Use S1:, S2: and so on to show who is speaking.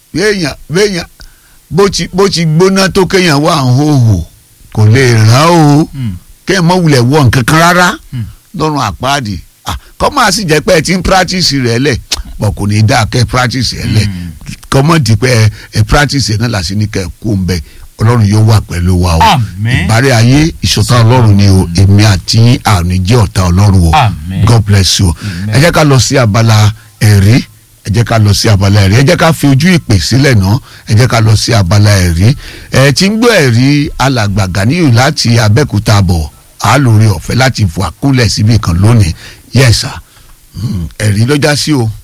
S1: béèyàn béèyàn bó ti bó ti gbóná tó kéèyàn wà ń hòhò kò lè ràn ó
S2: Mm.
S1: kéèyàn mọ̀ wulẹ̀ wọ nǹkan kan rárá
S2: Mm.
S1: lọ́rùn àpáàdì Ah, kọ́ máa sì jẹ́ pé ẹ ti ń practice rẹ̀ lẹ̀ pọ̀ kò ní í dáa kẹ́ ẹ practice rẹ̀ lẹ̀
S2: Mm.
S1: kọ́mọ̀ di pé ẹ- ẹ practice náà làásì ní kẹ́ ẹ kó ń bẹ ọlọ́run yóò wà pẹ̀lú wa o
S2: Àmín.
S1: ìbárẹ̀ ayé ìṣọ̀tá ọlọ́run ni o èmi àti àrùn jẹ́ ọ̀tá ọlọ́run o
S2: Àmín.
S1: God bless you
S2: Amen.
S1: ẹ jẹ́ ká lọ sí abala ẹ̀rí ẹ jẹ́ ká lọ sí abala ẹ̀rí ẹ jẹ́ ká fi ojú ìpè sílẹ̀ náà ẹ jẹ́ ká lọ sí abala ẹ̀rí ẹ ti ń gbọ́ ẹ̀rí alàgbà Ganiyu láti Abẹ́òkúta bọ̀ á lórí ọ̀fẹ́ láti fò àkúlẹ̀ síbì kan lónìí yẹ́sà ẹ̀rí lọ́jà sí o.